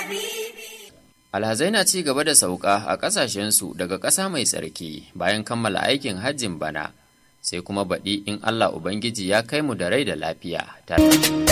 Alhazai na ci gaba da sauka a ƙasashensu daga ƙasa mai tsarki bayan kammala aikin hajjin bana, sai kuma baɗi in Allah Ubangiji ya kai mu da rai da lafiya tare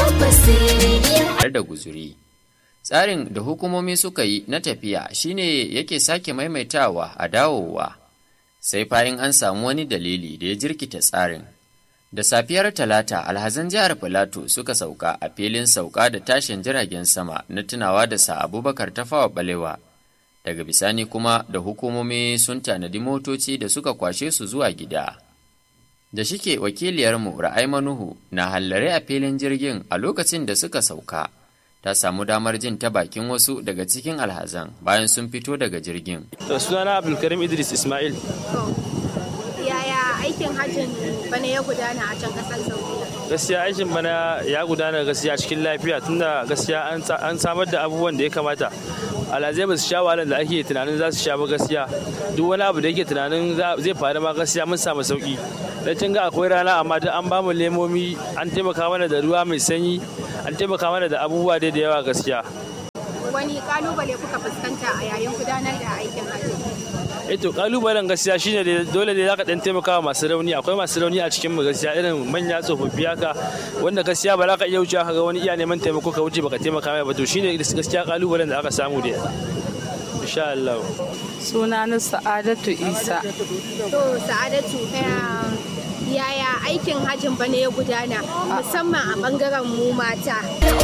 da guzuri. Tsarin da hukumomi suka yi na tafiya shine yake sake maimaitawa a dawowa, sai fayin an samu wani dalili da ya jirkita tsarin. Da safiyar Talata, alhazan jihar Filato suka sauka a filin sauka da tashin jiragen sama na tunawa da sa Abubakar Tafawa Balewa. Daga bisani kuma da hukumomi sun tanadi motoci da suka kwashe su zuwa gida. Da shike wakiliyarmu Ra'ai Manuhu na hallare a filin jirgin a lokacin da suka sauka. Ta samu damar jin ta bakin wasu daga cikin alhazan bayan sun fito daga jirgin. Sunana Abdulkarim Idris Ismail. yaya aikin hajjin bana ya gudana a can kasar saudiya gaskiya aikin bana ya gudana gaskiya cikin lafiya tunda gaskiya an samar da abubuwan da ya kamata alhazai ba su sha wahalar da ake tunanin za su sha ba gaskiya duk wani abu da yake tunanin zai faru ma gaskiya mun samu sauki dan kin ga akwai rana amma duk an bamu lemomi an taimaka mana da ruwa mai sanyi an taimaka mana da abubuwa dai da yawa gaskiya wani kalubale kuka fuskanta a yayin gudanar da aikin hajji eh to kalubalen gaskiya shine da dole ne zaka dan taimaka wa masu rauni akwai masu rauni a cikin mu gaskiya irin manya tsofaffi haka wanda gaskiya ba za ka iya wuce ka ga wani iya neman taimako ka wuce baka taimaka mai ba to shine gaskiya kalubalen da aka samu da insha Allah sunana Sa'adatu Isa to Sa'adatu yaya aikin hajjin bane ya gudana musamman a bangaren mu mata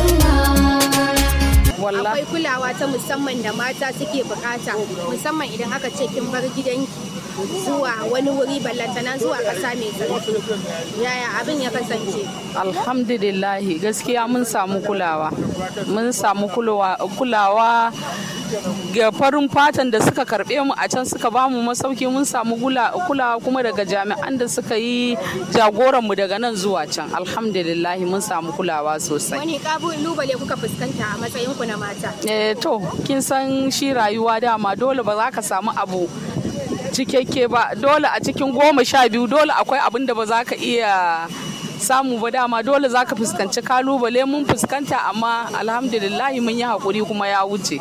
akwai kulawa ta musamman da mata suke bukata musamman idan aka ce kin bar gidanki zuwa wani wuri ballantana zuwa ƙasa mai tsarki yaya abin ya kasance alhamdulillahi gaskiya mun samu kulawa mun samu kulawa ga farin fatan da suka karbe mu a can suka ba mu masauki mun samu kulawa kuma daga jami'an da suka yi jagoran mu daga nan zuwa can alhamdulillah mun samu kulawa sosai wani kalubale kuka fuskanta a matsayin ku na mata eh to kin san shi rayuwa dama dole ba za ka samu abu cikakke ba dole a cikin goma sha biyu dole akwai abin da ba za ka iya samu ba dama dole za ka fuskanci kalubale mun fuskanta amma alhamdulillahi mun yi haƙuri kuma ya wuce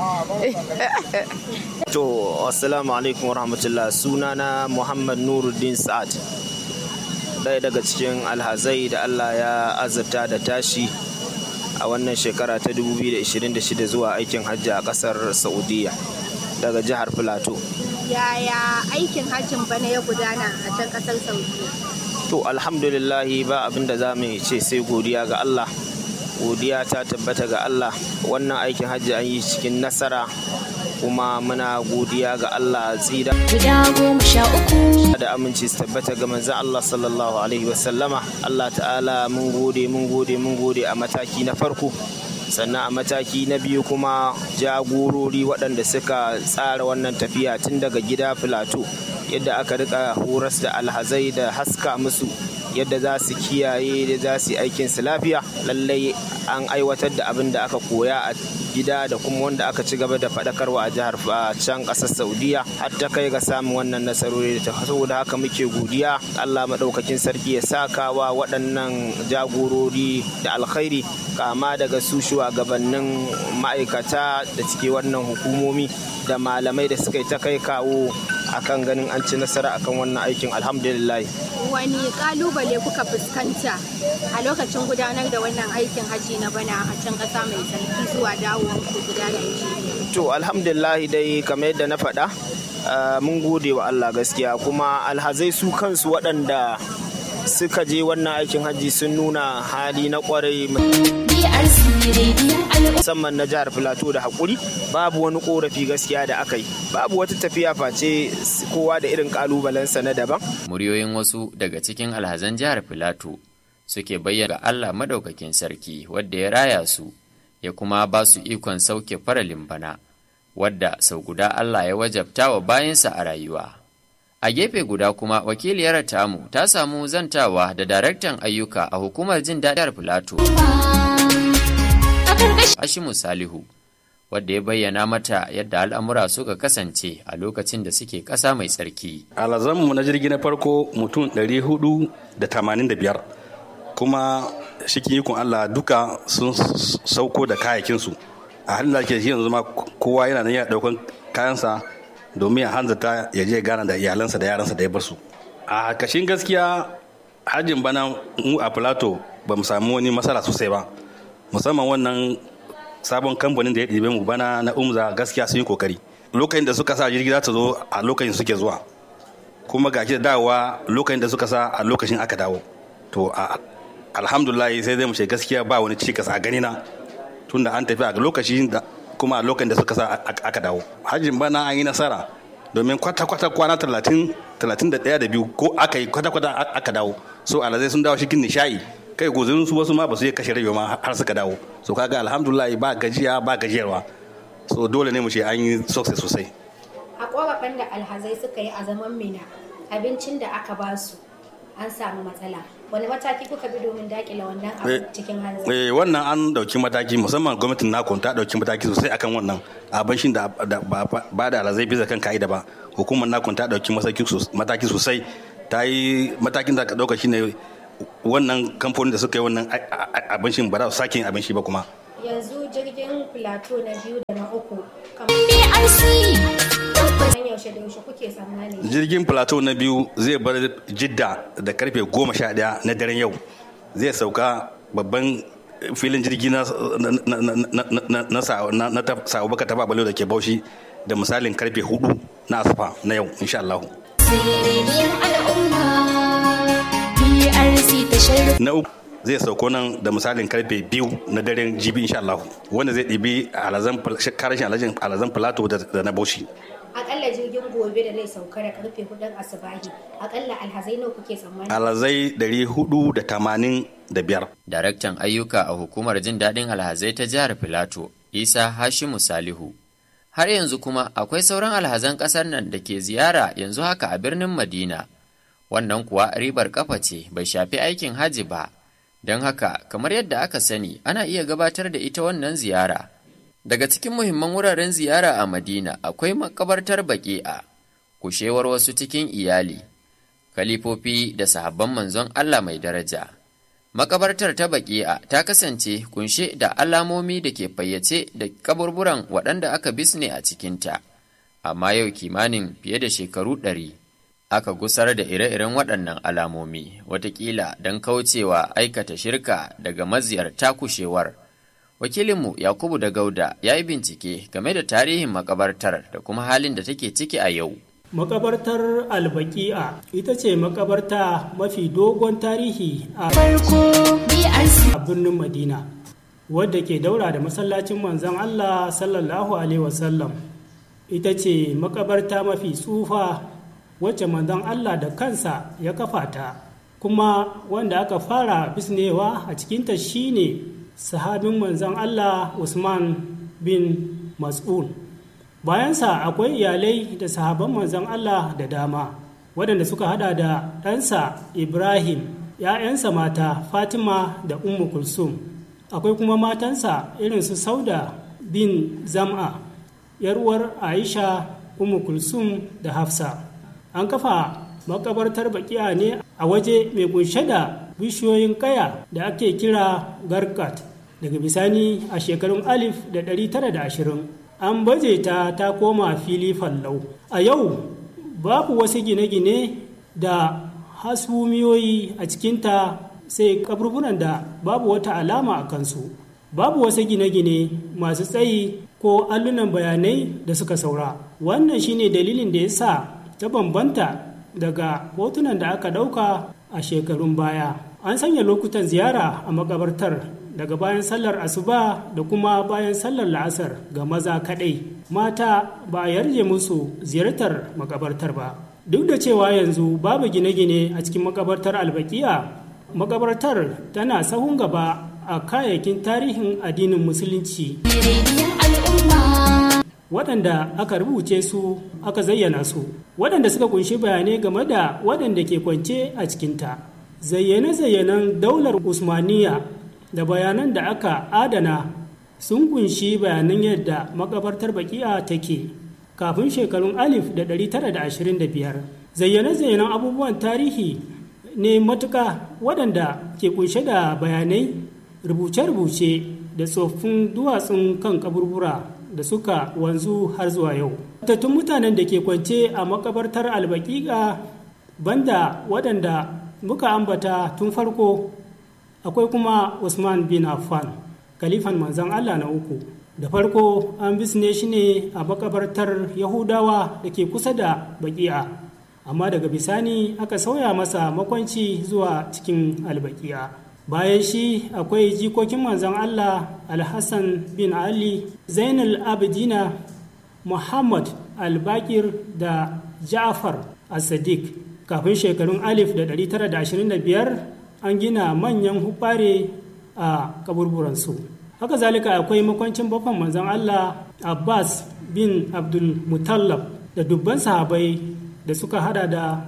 to assalamu alaikum warahmatullah sunana muhammad nuruddin sa'ad ɗaya daga cikin alhazai da allah ya azurta da tashi a wannan shekara ta 2026 zuwa aikin hajji a ƙasar saudiya daga jihar filato yaya aikin hajjin bana ya gudana a can ƙasar saudiya to alhamdulillahi ba abin da za mu ce sai godiya ga Allah godiya ta tabbata ga Allah wannan aikin hajji an yi cikin nasara kuma muna godiya ga Allah tsira da aminci su tabbata ga manzon Allah sallallahu alaihi wasallama Allah ta'ala mun gode mun gode mun gode a mataki na farko sannan a mataki na biyu kuma jagorori waɗanda suka tsara wannan tafiya tun daga gida filato yadda aka rika horas da alhazai da haska musu yadda za su kiyaye da za su yi aikin su lafiya lallai an aiwatar da abin da aka koya a gida da kuma wanda aka ci gaba da faɗakarwa a jihar can ƙasar saudiya har ta kai ga samun wannan nasarori da saboda haka muke godiya allah maɗaukakin sarki ya saka wa waɗannan jagorori da alkhairi kama daga su shugabannin ma'aikata da cike wannan hukumomi da malamai da suka yi ta kai kawo akan ganin an ci nasara akan wannan aikin alhamdulillah wani kalubale kuka fuskanta a lokacin gudanar da wannan aikin haji na bana a can ƙasa mai tsarki zuwa dawowar ku gida Najeriya to alhamdulillah dai kamar yadda na faɗa mun gode wa Allah gaskiya kuma alhazai su kansu waɗanda suka je wannan aikin hajji sun nuna hali na kwarai musamman na jihar filato da haƙuri babu wani ƙorafi gaskiya da aka yi babu wata tafiya face kowa da irin ƙalubalensa na daban muryoyin wasu daga cikin alhazan jihar filato suke bayyana Allah madaukakin sarki wadda ya raya su ya kuma ba su ikon sauke faralin bana wadda sau guda Allah ya wajabta wa bayansa a rayuwa A gefe guda kuma wakiliyar tamu ta samu zantawa da daraktan ayyuka a hukumar jin daɗin Filato. Hashimu Salihu, wadda ya bayyana mata yadda al'amura suka kasance a lokacin da suke ƙasa mai tsarki. Alazanmu na jirgi na farko mutum 485 kuma shikin ikon Allah duka sun sauko da kayakinsu a halin da ake shi yanzu ma kowa yana nan yana daukan kayansa domin ya hanzarta ya je gana da iyalansa da yaransa da ya bar su a kashin gaskiya hajjin bana mu a plato ba mu samu wani matsala sosai ba musamman wannan sabon kamfanin da ya ɗibe mu bana na umza gaskiya sun yi kokari lokacin da suka sa jirgi za ta zo a lokacin suke zuwa kuma ga da dawowa lokacin da suka sa a lokacin aka dawo to alhamdulillah sai zai mu ce gaskiya ba wani cikas a ganina tunda an tafi a lokacin da kuma a lokacin da suka sa aka dawo hajjin bana an yi nasara domin kwata-kwata kwana talatin talatin da ɗaya da biyu ko aka yi kwata-kwata aka dawo so alazai sun dawo cikin nishaɗi kai gozirin su wasu ma ba su yi kashe rabe ma har suka dawo so kaga alhamdulillah ba gajiya ba gajiyarwa so dole ne mu ce an yi success sosai a korafin da alhazai suka yi a zaman mina abincin da aka ba su an samu matsala wani mataki kuka bi domin dakile wannan abu cikin hanzari eh wannan an dauki mataki musamman gwamnatin nakon ta dauki mataki sosai akan wannan abincin da ba da alhazai bisa kan ka'ida ba hukumar nakon ta dauki mataki sosai ta yi matakin da aka dauka shine wannan kamfanin da suka yi wannan abincin ba za su sake yin abinci ba kuma yanzu jirgin plateau na biyu da na uku kamar yaushe da yaushe kuke tsammani jirgin plateau na biyu zai bar jidda da karfe goma sha daya na daren yau zai sauka babban filin jirgi na na sa'o baka taba balo da ke baushi da misalin karfe hudu na asufa na yau insha Allah. Na uku zai sauko nan da misalin karfe biyu na daren jibi insha Allah wanda zai ɗibi karashin alazan plato da na bauchi. Akalla jirgin gobe da zai sauka da karfe hudun asubahi akalla alhazai nawa kuke tsammani? Alhazai ɗari hudu da tamanin da biyar. Daraktan ayyuka a hukumar jin daɗin alhazai ta jihar Filato, Isa Hashimu Salihu. Har yanzu kuma akwai sauran alhazan ƙasar nan da ke ziyara yanzu haka a birnin Madina. Wannan kuwa ribar kafa ce bai shafi aikin haji ba. Don haka, kamar yadda aka sani, ana iya gabatar da ita wannan ziyara. Daga cikin muhimman wuraren ziyara a Madina akwai makabartar baƙi'a, kushewar wasu cikin iyali, kalifofi da sahabban manzon Allah mai daraja. Makabartar ta baƙi'a ta kasance kunshe da alamomi da ke fayyace da kaburburan waɗanda aka bisne a cikinta, amma yau kimanin fiye da shekaru ɗari. aka gusar da ire-iren waɗannan alamomi watakila don kaucewa aikata shirka daga maziyarta kushewar wakilinmu yakubu da gauda ya yi bincike game da tarihin makabartar da kuma halin da take ciki a yau makabartar albaki'a ita ce makabarta mafi dogon tarihi a birnin madina wadda ke daura da masallacin manzon allah sallallahu alaihi wasallam ita ce makabarta mafi tsufa wacce manzon Allah da kansa ya kafa ta kuma wanda aka fara bisnewa a cikinta shine sahabin manzon Allah Usman bin Mas'ud bayansa akwai iyalai da sahaban manzon Allah da dama waɗanda suka hada da ɗansa Ibrahim ‘ya'yansa mata Fatima da Ummu Kulsum akwai kuma matansa irin su Sauda bin Zam'a ‘yar'uwar Aisha Ummu Kulsum da Hafsa an kafa makabartar bakiya ne a waje mai kunshe da bishiyoyin kaya da ake kira garkat daga bisani a shekarun alif da ɗari tara da ashirin an baje ta ta koma fili fallau a yau babu wasu gine-gine da hasumiyoyi a cikinta sai kaburburan da babu wata alama a kansu babu wasu gine-gine masu tsayi ko allunan bayanai da suka saura wannan shine dalilin da ya sa ta bambanta daga hotunan da aka ɗauka a shekarun baya an sanya lokutan ziyara a makabartar daga bayan sallar asuba da kuma bayan sallar la'asar ga maza kaɗai mata ba a yarje musu ziyartar makabartar ba duk da cewa yanzu babu gine-gine a cikin makabartar albakiya makabartar tana sahun gaba a kayayyakin tarihin addinin musulunci waɗanda aka rubuce su aka zayyana su waɗanda suka kunshi bayanai game da waɗanda ke kwance a cikinta zayyane-zayyanen daular usmaniya da bayanan da aka adana sun kunshi bayanan yadda makabartar baki'a take kafin shekarun alif da 925 zayyane-zayyanen abubuwan tarihi ne matuka waɗanda ke kunshe da bayanai rubuce-rubuce da tsoffin duwatsun kan kaburbura da suka wanzu har zuwa yau. Tattun mutanen da ke kwance a makabartar albaƙiƙa banda waɗanda muka ambata tun farko akwai kuma Usman bin Affan, kalifan manzan Allah na uku. Da farko an bisne shi ne a makabartar Yahudawa da ke kusa da baƙi'a, amma daga bisani aka sauya masa makwanci zuwa cikin albaƙi'a. bayan shi akwai jikokin manzon Allah Alhassan bin Ali Zainul Abidina Muhammad Albakir da Ja'far As-Sadiq kafin shekarun alif da 925 an gina manyan hubare a kaburburansu haka zalika akwai makwancin babban manzon Allah Abbas bin Abdul Mutallab da dubban sahabai da suka hada da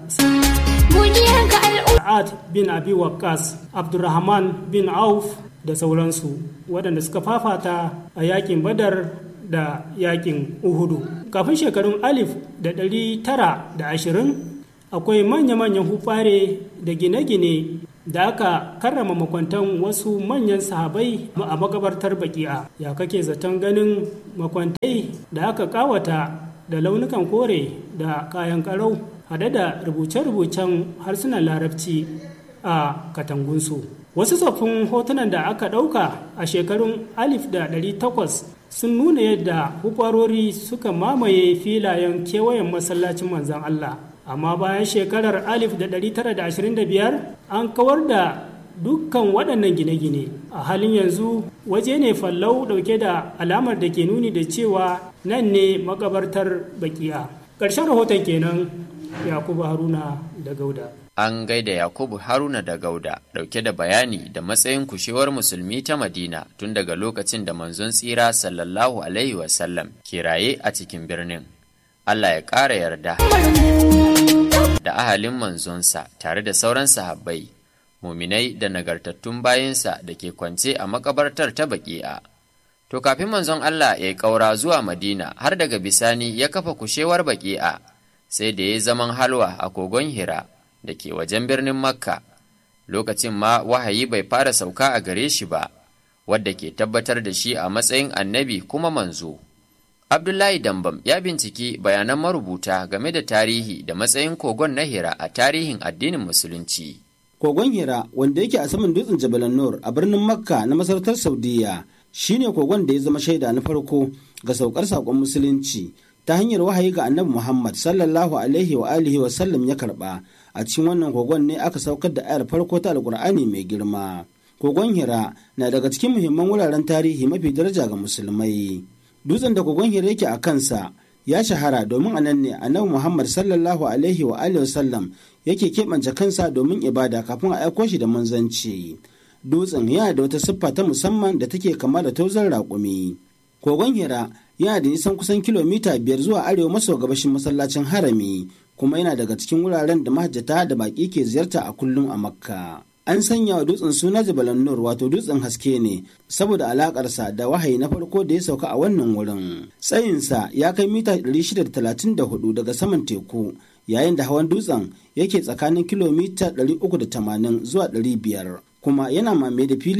Sa'ad bin Abi Waqqas, Abdurrahman bin Auf da sauransu waɗanda suka fafata a yakin Badar da yakin Uhudu. Kafin shekarun alif da ɗari tara da ashirin akwai manya-manyan hufare da gine-gine da aka karrama makwantan wasu manyan sahabai a makabartar baki'a ya kake zaton ganin makwantai da aka kawata da launukan kore da kayan karau hade da rubuce-rubucen harsunan larabci a katangunsu wasu tsoffin hotunan da aka ɗauka a shekarun alif da ɗari takwas sun nuna yadda hukwarori suka mamaye filayen kewayen masallacin manzan Allah amma bayan shekarar alif da ɗari tara da ashirin da biyar an kawar da dukkan waɗannan gine-gine a halin yanzu waje ne fallau ɗauke da alamar da ke nuni da cewa nan ne makabartar bakiya ƙarshen rahoton kenan yakubu haruna da gauda an gaida yakubu haruna da gauda dauke da bayani da matsayin kushewar musulmi ta madina tun daga lokacin da manzon tsira sallallahu alaihi wasallam ke raye a cikin birnin allah ya ƙara yarda da ahalin manzonsa tare da sauran sahabbai muminai da nagartattun bayansa da ke kwance a makabartar ta baki'a to kafin manzon allah ya yi ƙaura zuwa madina har daga bisani ya kafa kushewar baki'a sai da ya zaman halwa a kogon hira da ke wajen birnin makka lokacin ma wahayi bai fara sauka a gare shi ba wadda ke tabbatar da shi a matsayin annabi kuma manzo abdullahi dambam ya binciki bayanan marubuta game da tarihi da matsayin kogon na hira a tarihin addinin musulunci kogon hira wanda yake a saman dutsen jabal nur a birnin makka na masarautar saudiya shine kogon da ya zama shaida na farko ga saukar saƙon musulunci ta hanyar wahayi ga annabi Muhammad sallallahu alaihi wa alihi wa sallam ya karba a cikin wannan kogon ne aka saukar da ayar farko ta alkur'ani mai girma kogon hira na daga cikin muhimman wuraren tarihi mafi daraja ga musulmai dutsen da kogon hira yake a kansa ya shahara domin a nan ne annabi Muhammad sallallahu alaihi wa alihi wa sallam yake keɓance kansa domin ibada kafin a aiko shi da manzanci dutsen yana da wata siffa ta musamman da take kama da tozon raƙumi kogon hira yana da nisan kusan kilomita biyar zuwa arewa maso gabashin masallacin harami kuma yana daga cikin wuraren da mahajjata da baƙi ke ziyarta a kullum a makka an sanya wa dutsen suna jabalan nur wato dutsen haske ne saboda alakarsa da wahayi na farko da ya sauka a wannan wurin tsayinsa ya kai mita 634 daga saman teku yayin da hawan dutsen yake tsakanin kilomita 380 zuwa 500 kuma yana mame da fili